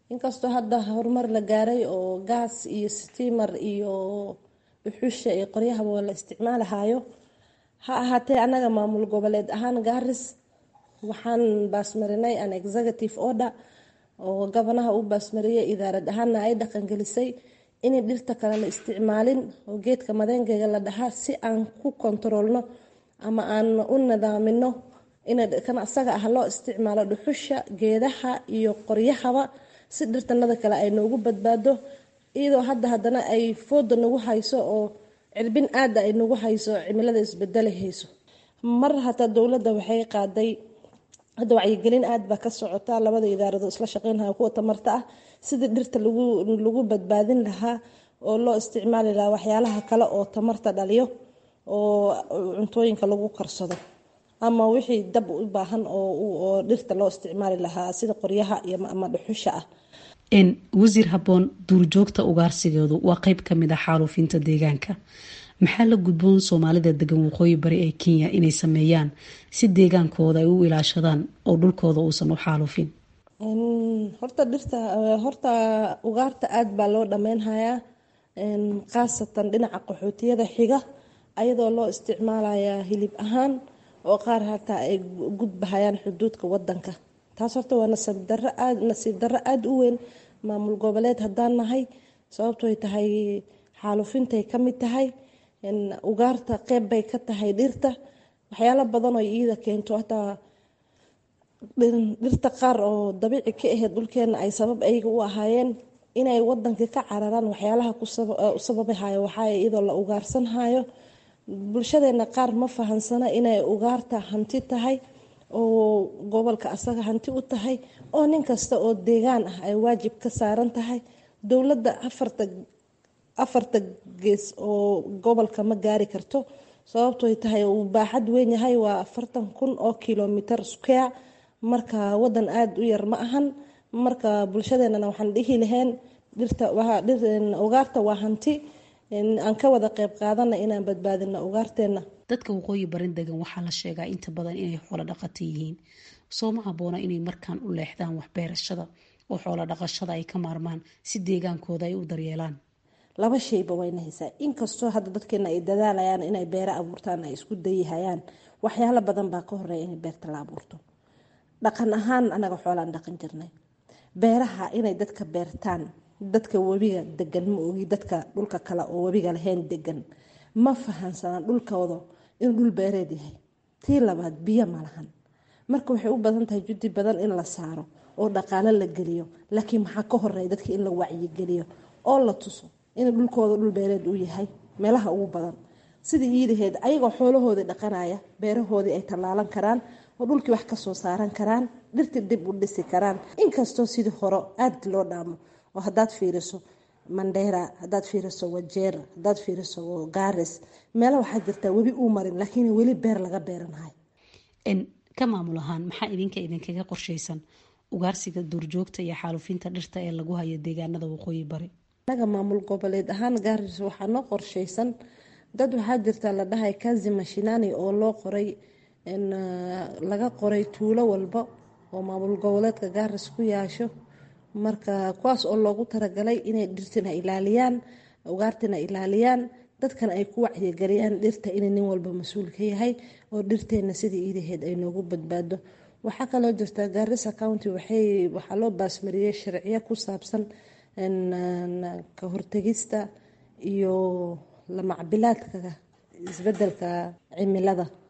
inkastoo hadda horumar la gaaray oo gaas iyo stiimar iyo dhuxusha iyo qoryahaba la isticmaalahayo ha ahaatee anaga maamul goboleed ahaan gaaris waxaan baasmarinay an executive order oo gabanaha u baasmariyay idaarad ahaana ay dhaqangelisay inay dhirta kale la isticmaalin oo geedka madeengeega la dhahaa si aan ku kontaroolno ama aan u nidaamino in asaga ah loo isticmaalo dhuxusha geedaha iyo qoryahaba si dhirtanada kale ay noogu badbaado iyadoo hadda haddana ay fooda nagu hayso oo cirbin aada ay nagu hayso cimilada isbedelahayso mar hataa dowladda waxay qaaday hadda wacyigelin aad baa ka socota labada idaarado isla shaqeynaya kuwa tamarta ah sidii dhirta lagu badbaadin lahaa oo loo isticmaali lahaa waxyaalaha kale oo tamarta dhaliyo oo cuntooyinka lagu karsado ama wixii dab u baahan oo dhirta loo isticmaali lahaa sida qoryaha ama dhuxusha ah wasiir habboon duurjoogta ugaarsigeedu waa qeyb kamid ah xaaluufinta deegaanka maxaa la gudboon soomaalida degan waqooyi bari ee kenya inay sameeyaan si deegaankooda ay u ilaashadaan oo dhulkooda uusan u xaalufin horta dhirta horta ugaarta aada baa loo dhammeynhayaa khaasatan dhinaca qaxootiyada xiga ayadoo loo isticmaalayaa hilib ahaan oo qaar hataa ay gudbahayaan xuduudka wadanka taas horta waa nasiibdaro aad nasiib darro aada u weyn maamul goboleed haddaan nahay sababtoy tahay xaalufintay ka mid tahay ugaarta qeyb bay ka tahay dhirta waxyaalo badan oo iida keento hataa dhirta qaar oo dabiici ka ahayd dhulkeena ay sabab ayaga u ahaayeen inay wadanka ka cararaan waxyaalaha ku sababahayo waxaa iyadoo la ugaarsanhayo bulshadeena qaar ma fahansana inay ugaarta hanti tahay oo gobolka asaga hanti u tahay oo nin kasta oo deegaan ah ay waajib ka saaran tahay dowladda afarta afarta gees oo gobolka ma gaari karto sababtoy tahay uu baaxad weyn yahay waa afartan kun oo kilomitr square marka wadan aada u yar ma ahan marka bulshadeenana waxaan dhihi lahayn dhirta ugaarta waa hanti aan ka wada qeyb qaadana inaan badbaadino ugaarteena dadka waqooyi barin degan waxaa la sheegaa inta badan inay xoolo dhaqato yihiin soo ma haboona inay markaan u leexdaan waxbeerashada oo xoolo dhaqashada ay ka maarmaan si deegaankooda ay u daryeelaan laba shayba wayna haysaa inkastoo hadda dadkeena ay dadaalayaan inay beero abuurtaan ay isku dayihayaan waxyaalo badan baa ka horeeya in beerta la abuurto dhaqan ahaan anaga xoolaan dhaqan jirnay beeraha inay dadka beertaan dadka webiga degan ma ogi dadka dhulka kale oo webiga lahayn degan ma fahansanaan dhulkooda inuu dhul beereed yahay tii labaad biyo ma lahan marka waxay u badan tahay judi badan in la saaro oo dhaqaalo la geliyo laakiin maxaa ka horeeya dadka in la wacyigeliyo oo la tuso inuu dhulkooda dhul beereed uu yahay meelaha ugu badan sidii iidaheed ayagoo xoolahoodii dhaqanaya beerahoodii ay tallaalan karaan oo dhulkii wax kasoo saaran karaan dhirtii dib u dhisi karaan inkastoo sidii hore aada loo dhaamo oo hadaad fiiriso mandheera hadaad fiiriso wajeer hadaad fiiriso gaaris meela waxaa jirtaa webi uu marin laakiin weli beer laga beeranahay ka maamul ahaan maxaa idinka idinkaga qorshaysan ugaarsiga duurjoogta iyo xaalufinta dhirta ee lagu hayo deegaanada waqooyi bari anaga maamul goboleed ahaan gaaris waxaa noo qorshaysan dad waxaa jirta la dhahay kazi mashinani oo loo qoray laga qoray tuulo walba oo maamul goboleedka gaaris ku yaasho marka kuwaas oo loogu talagalay inay dhirtina ilaaliyaan ugaartina ilaaliyaan dadkana ay ku wacyigeliyaan dhirta inay nin walba mas-uul ka yahay oo dhirteena sidii iidaheed ay noogu badbaado waxaa kaloo jirta gaarisa county waxaa loo baasmariyey sharciyo ku saabsan ka hortegista iyo lamacbilaadka isbedelka cimilada